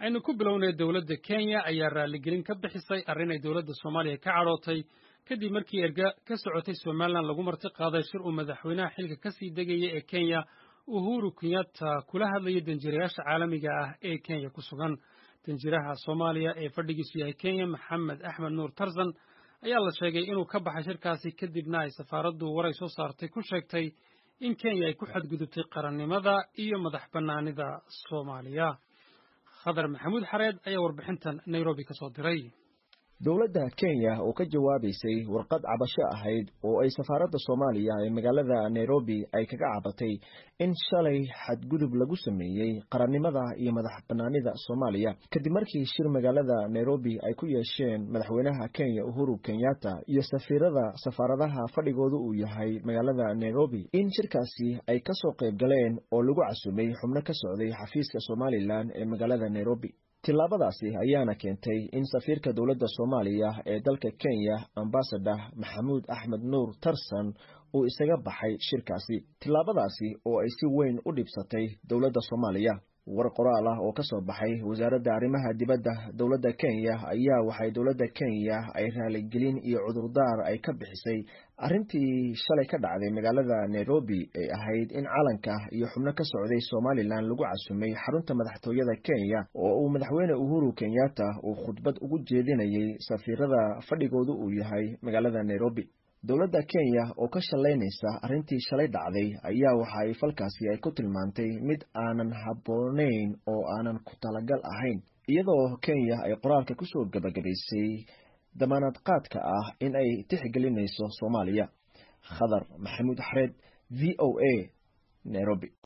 aynu ku bilownay dowladda kenya ayaa raaligelin ka bixisay arrin ay dowladda soomaaliya ka cadhootay kadib markii erga ka socotay somalilan lagu marti qaaday shir uu madaxweynaha xilka ka sii degaya ee kenya uhuru kenyatta kula hadlayay danjirayaasha caalamiga ah ee kenya ku sugan danjiraha soomaaliya ee fadhigiisu yahay kenya maxamed axmed nuur tarzan ayaa la sheegay inuu ka baxay shirkaasi kadibna ay safaaraddu waray soo saartay ku sheegtay in kenya ay ku xadgudubtay qarannimada iyo madax bannaanida soomaaliya khadar maxamuud xareed ayaa warbixintan nairobi ka soo diray dowladda kenya oo ka jawaabaysay warqad cabasho ahayd oo ay safaaradda soomaaliya ee magaalada nairobi ay kaga cabatay in shalay xadgudub lagu sameeyey qarannimada iyo madax bannaanida soomaaliya kadib markii shir magaalada nairobi ay ku yeesheen madaxweynaha kenya uhuru kenyatta iyo safiirada safaaradaha fadhigooda uu yahay magaalada nairobi in shirkaasi ay kasoo qayb galeen oo lagu casumay xubno ka socday xafiiska somalilan ee magaalada nairobi tillaabadaasi ayaana keentay in safiirka dowladda soomaaliya ee dalka kenya ambasador maxamuud axmed nuur tarsan uu isaga baxay shirkaasi tillaabadaasi oo ay si weyn u dhibsatay dowladda soomaaliya war qoraal ah oo ka soo baxay wasaaradda arrimaha dibadda dowladda kenya ayaa waxay dowladda kenya ay raaligelin iyo cudurdaar ay ka bixisay arrintii shalay ka dhacday magaalada nairobi ee ahayd in calanka iyo xubno ka socday somalilan lagu casumay xarunta madaxtooyada kenya oo uu madaxweyne uhuru kenyatta uu khudbad ugu jeedinayay safiirada fadhigoodu uu yahay magaalada nairobi dowladda kenya oo ka shallaynaysa arrintii shalay dhacday ayaa waxa ay falkaasi ay ku tilmaantay mid aanan habboonayn oo aanan ku talagal ahayn iyadoo kenya ay qoraalka kusoo gabagabaysay damaanad qaadka ah in ay tixgelinayso soomaaliya khadar maxamuud xareed v o a nairobi